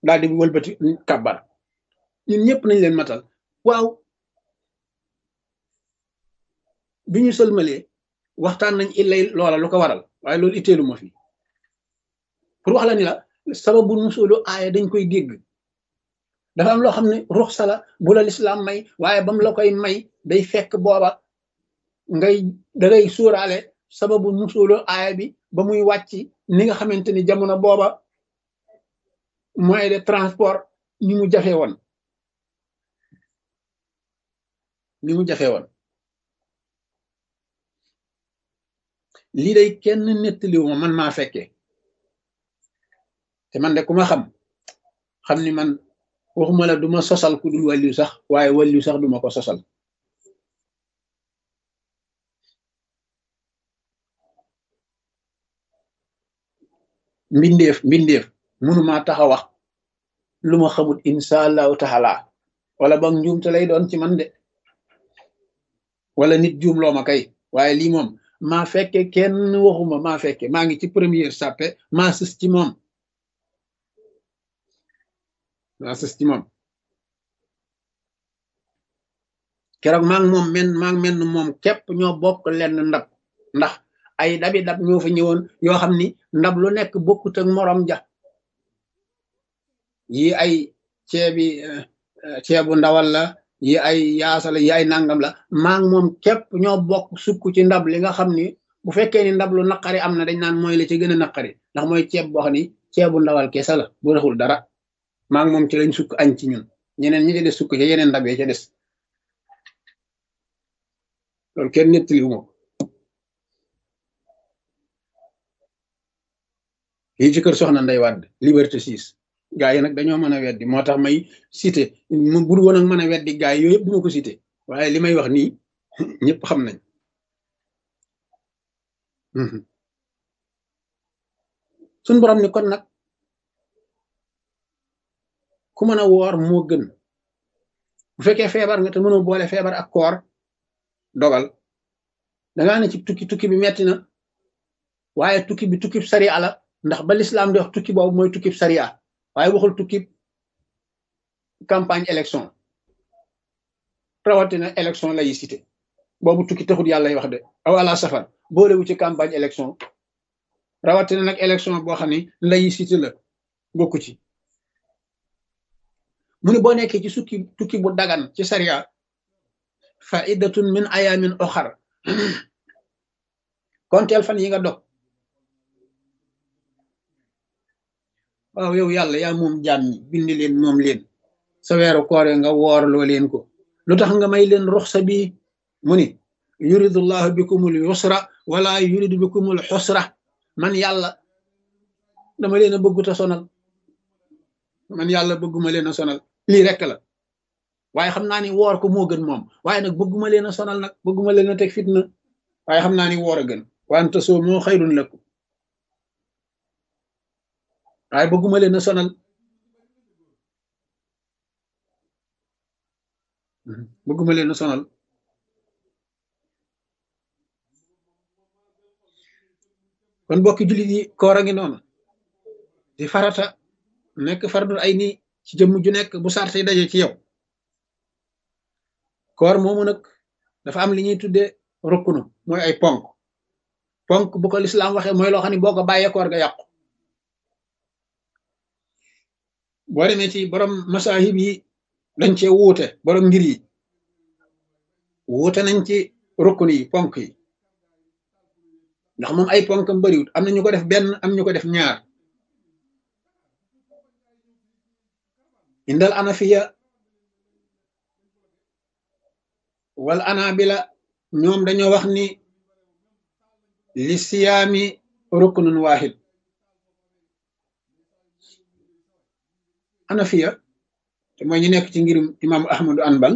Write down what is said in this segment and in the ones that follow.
daal di wëlbati kàbbar ñun ñëpp nañ leen matal waaw bi ñu sëlmalee waxtaan nañ illay loola lu ko waral waaye loolu itteelu ma fi pour wax la ni la sababu nusulu aaya dañ koy dégg dafa am loo xam ne ruxsa la bu la lislaam may waaye bam la koy may day fekk booba ngay dangay suuraale sababu nusulu aaya bi ba muy wàcc ni nga xamante ni jamono booba moyen de transport ni mu jafe woon ni mu jafe woon lii day kenn nettaliwu ma man maa fekkee te man de ku ma xam xam ni man waxuma la duma sosal ku dul wàlliw sax waaye wàlliw sax duma ko sosal mbindeef mbindeef mënumaa taxa wax lu ma xamut insha allahu taala wala ba njuumte lay doon ci man de wala nit juum loo ma kay waaye lii moom maa fekke kenn waxuma maa fekke maa ngi ci première sàppe maa sës ci moom maa sës ci moom keroog maa ngi moom men maa ngi mel moom képp ñoo bokk lenn ndab ndax ay dabi dab ñoo fa ñëwoon yoo xam ni ndab lu nekk bokkut ak morom ja yi ay ceebi ceebu ndawal la yi ay yaasa la yi ay nangam la maa ngi moom képp ñoo bokk sukk ci ndab li nga xam ni bu fekkee ni ndab lu naqari am na dañ naan mooy la ci gën a naqari ndax mooy ceeb boo xam ni ceebu ndawal kese la bu raxul dara maa ngi moom ci lañ sukk añ ci ñun ñeneen ñi ci des sukk ci yeneen ndab yi ca des loolu kenn nettali wu ma lii ci kër soxna Ndey Wàdd liberté 6 gaa yi nag dañoo mën a weddi moo tax may cité mu bur woon ak mën a weddi gaa yi yooyu yëpp duma ko cité waaye li may wax nii ñëpp xam nañ suñ borom ni kon nag ku mën a woor moo gën bu fekkee feebar nga te mënoo boole feebar ak koor dogal dangaa ne ci tukki tukki bi metti na waaye tukki bi tukkib sariya la ndax ba lislaam di wax tukki boobu mooy tukkib sariya waaye waxul tukkib campagne élection rawatina élection laïcité boobu tukki taxut yàlla lay wax de aw ala safar boolewu ci campagne élection rawatina nag élection boo xam ne laïcité la bokku ci mu ne boo nekkee ci sukki tukki bu dagan ci sariya faidatun min ayamin oxar konteel fan yi nga dog waaw yow yàlla yaa moom jaam ñi bindi leen moom leen sa weeru koore nga woorloo leen ko lu tax nga may leen ruxsa bi mu ni yuridullahu bikumul yusra wala yuridu bikumul xusra man yàlla dama leen a bëgguta sonal man yàlla bëgguma leen a sonal lii rekk la waaye xam naa ni woor ko moo gën moom waaye nag bëgguma leen a sonal nag bëgguma leen a teg fitna waaye xam naa ni woor a gën wante soo moo xayrun lakum waaye bëgguma leen a sonal bëgguma leen a sonal kon bokki jullit yi koor a ngi noonu di farata nekk fardul ay nii ci jëmm ju nekk bu sarte yi daje ci yow koor moomu nag dafa am li ñuy tuddee rukkunu mooy ay ponk ponk bu ko lislaam waxee mooy loo xam ne boo ko bàyyee koor ga yàqu boo demee ci borom masahib yi dañ cee wuute borom ngir yi wuute nañ ci rukkun yi ponk yi ndax moom ay ponkam bariwut am na ñu ko def benn am ñu ko def ñaar indal anafiya wal anabila ñoom dañoo wax ni li siyaami ruknun wahid anafiya te mooy ñu nekk ci ngirum imam ahmadu anbal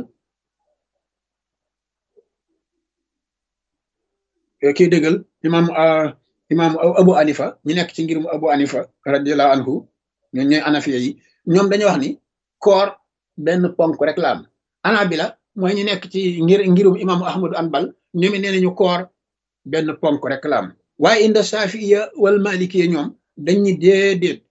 kii dëggal imam imam abu anifa ñu nekk ci ngirum abu anifa radiallahu anhu ñoom ñooy anafiya yi ñoom dañoo wax ni koor benn ponk rek la am anabila mooy ñu nekk ci ngir ngirum imam ahmadu anbal ñoom nee nañu koor benn ponk rek la am waaye inda safiya wal malikiya ñoom dañ ni déedéet